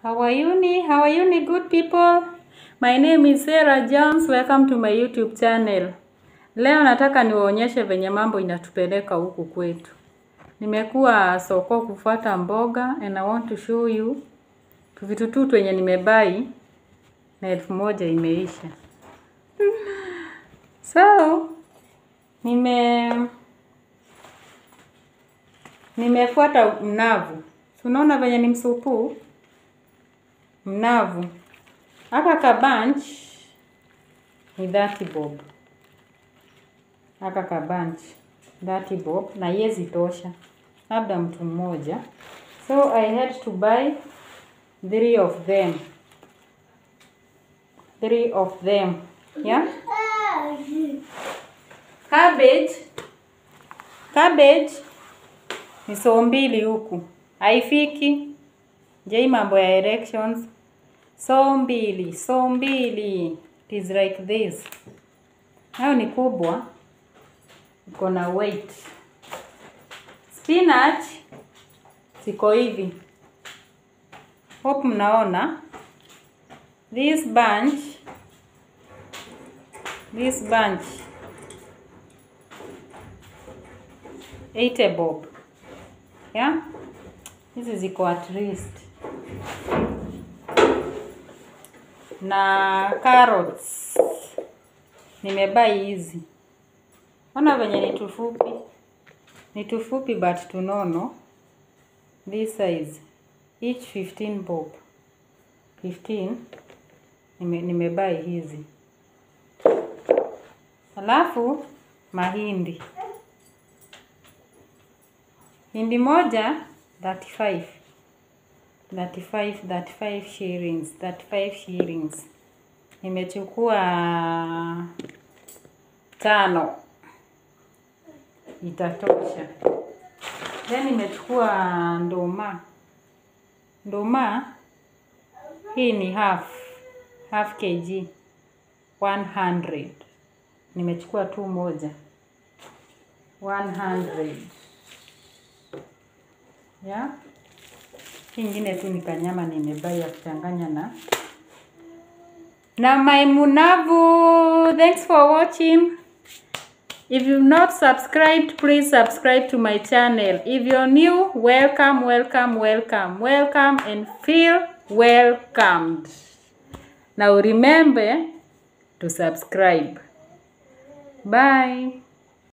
How are you ni? How are you ni good people? My name is Sarah Jones. Welcome to my YouTube channel. Leo nataka niwaonyeshe venye mambo inatupeleka huku kwetu. Nimekuwa soko kufuata mboga and I want to show you vitu tu twenye nimebai na elfu moja imeisha. So, nime nimefuata mnavu. Unaona venye ni msupu? Mnavu. Aka kabanch ni 30 bob. Aka kabanch 30 bob na yezi tosha. Labda mtu mmoja. So I had to buy three of them. Three of them. Yeah? Cabbage. Cabbage ni so mbili huku. Haifiki. Je, mambo ya erections. So mbili, so mbili. It is like this. Hayo ni kubwa. Iko na weight. Spinach ziko hivi. Hope mnaona. This bunch this bunch 80 bob. Yeah? Hizi ziko at least. Na carrots nimebai hizi. Ona venye ni tufupi, ni tufupi but tunono. This size each 15 bob. 15 nime, nimebai hizi. Alafu mahindi, hindi moja 35 35 35 shillings 35 shillings. Nimechukua tano, itatosha. Then nimechukua ndoma. Ndoma hii ni half half kg 100. Nimechukua tu moja 100. Yeah. Hii ingine tu ni kanyama nimebai ya kuchanganya na na my munavu. Thanks for watching. If you've not subscribed, please subscribe to my channel. If you're new, welcome, welcome, welcome, welcome and feel welcomed. Now remember to subscribe. Bye.